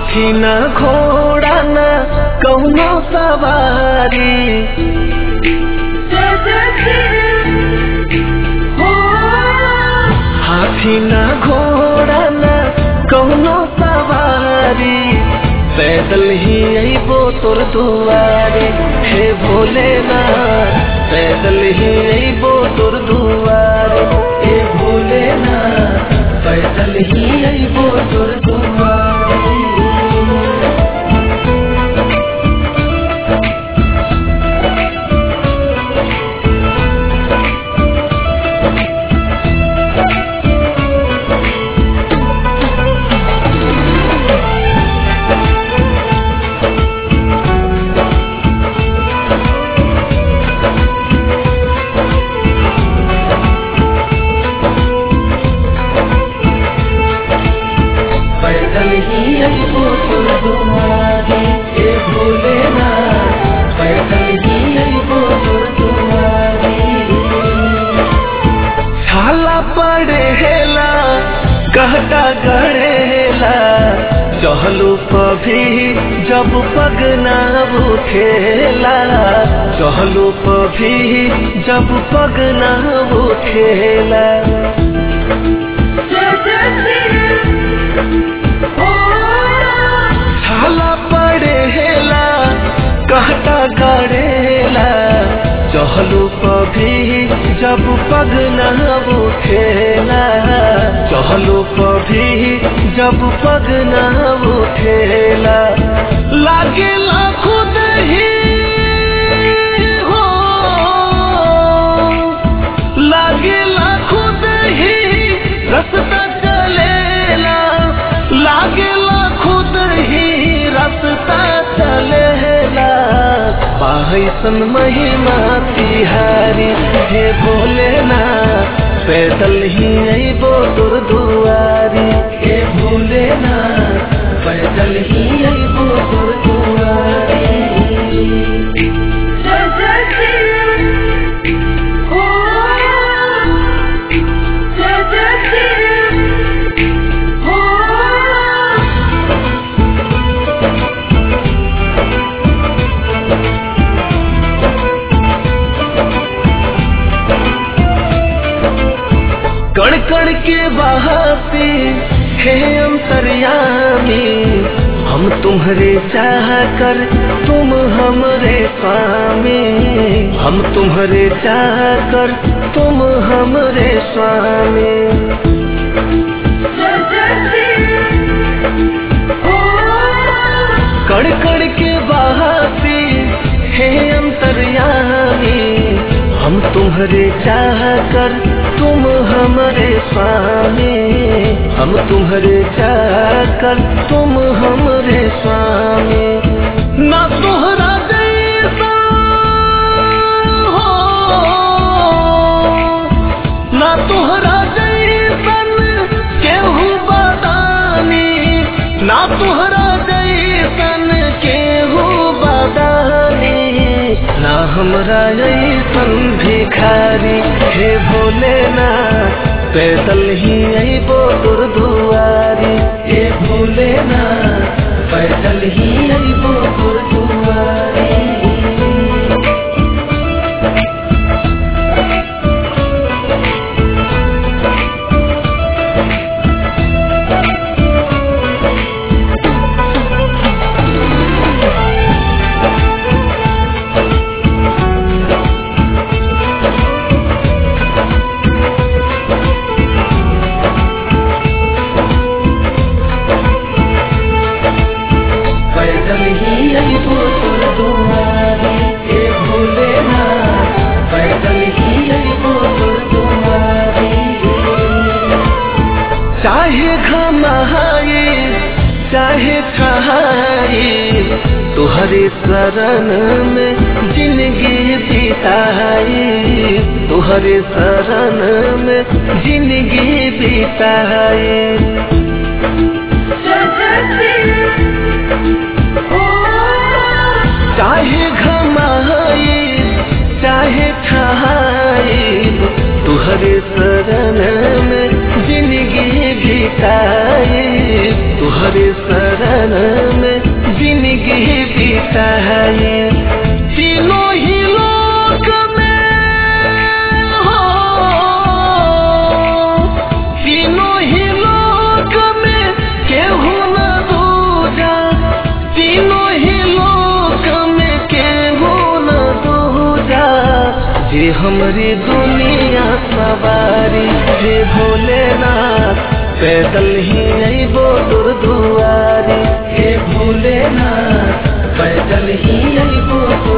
हाथी न घोड़ा न कौनो सवारी जय जय श्री हो हाथी न घोड़ा न कौनो सवारी पैदल ही अबो तोर दुआरे हे भोलेनाथ पैदल ही अबो तोर दुआरे हे भोलेनाथ पैदल ही अबो तोर दुआरे पैदल ही अबो तोर दुआरे हे भोलेनाथ पैदल ही अबो तोर दुआरे छाला पड़ेला कहता गड़ेला चहलू पभी जब पग ना उठेला चहलू पभी जब पग ना उठेला जय जय श्री हो छाला पड़ेला कहता गड़ेला चहलू पभी जब पग न उठेला चहलू पभी जब पग न उठेला लागेला खुद ही हो लागेला खुद ही रास्ता चलेला लागेला खुद ही रास्ता चलेला पाहैसन महिमा तिहारी हे भोलेनाथ पैदल ही अबो तोर दुआरी हे भोलेनाथ पैदल ही अबो तोर दुआरी जय जय श्री हो जय जय श्री हो कण कण के बहाते हे अंतर्यामी हम तुम्हारे चाह कर तुम हमरे स्वामी हम तुम्हारे चाह कर तुम हमरे स्वामी जय जय श्री हो कण कण के बहाते हे अंतर्यामी हम तुम्हारे चाह कर तुम हमारे स्वामी हम तुम्हारे चाह कर तुम हमरे स्वामी ना तोहरा जैसा हो ना तोहरा जैसन केहू बदानी ना तोहरा जैसन केहू बदानी ना हमरा ऐसन भिखारी हे भोलेनाथ पैदल ही अबो तोर दुआरी हे भोलेनाथ पैदल ही अबो तोर दुआरी पैदल ही अबो तोर दुआरी हे भोलेनाथ पैदल ही अबो तोर दुआरी चाहे घमाई चाहे छहाई तुहरे शरण में जिंदगी बिताई तुहरे शरण में जिंदगी बिताई जय जय श्री हो चाहे घमाई चाहे छहाई तुहरे शरण में जिंदगी बिताई तुहरे शरण जे हमरी दुनिया सवारी हे भोलेनाथ पैदल ही अबो तोर दुआरी हे भोलेनाथ पैदल ही अबो तोर